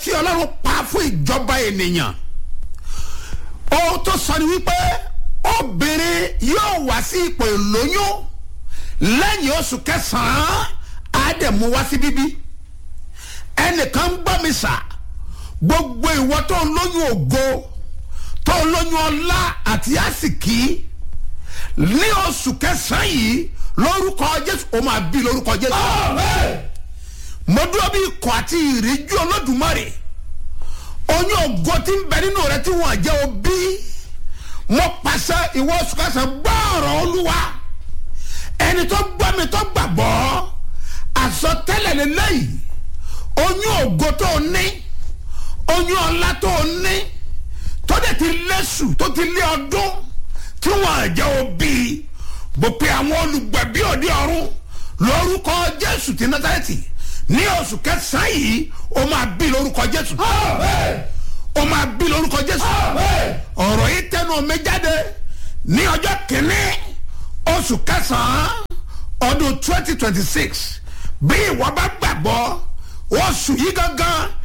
tí ọlọ́run pa fún ìjọba ènìyàn ohun tó sọ ni wípé obìnrin yóò wá sí ipò ìlóyún lẹ́yìn oṣù kẹsàn-án á dẹ̀ mú wá sí bíbí ẹnìkan ń gbọ́ mi sà gbogbo ìwọ tó ń lóyún ògo tó ń lóyún ọlá àti àsìkí ní oṣù kẹsàn-án yìí lórúkọ jésù ó máa bí lórúkọ jésù mo dúró bí ikọ̀ àti ìríjú olódùmarè oyún ògo tí ń bẹ nínú rẹ tí wọ́n jẹ́ òbí mo pàṣẹ ìwọ oṣù kẹsàn-án gbọ́ ọ̀rọ̀ olúwa ẹni tó gbọ́ mi tó gbàgbọ́ àsọtẹ́lẹ̀ lélẹ́yìí oyún ògo tó ní oyún ọlá tó ní tó dẹ̀ ti lẹ́sù tó ti lé ọdún tí wọ́n jẹ́ òbí bó pe àwọn olùgbẹ̀bí òde ọ̀run lórúkọ jésù ti nátàlẹ́tì ní oṣù kẹsàn-án yìí ó máa bí lórúkọ jésù ó máa bí lórúkọ jésù ọ̀rọ̀ yìí tẹnu mi jáde ní ọjọ́ kìíní oṣù kẹsàn-án ọdún twenty twenty six bí ìwọ bá gbàgbọ́ oṣù yìí gangan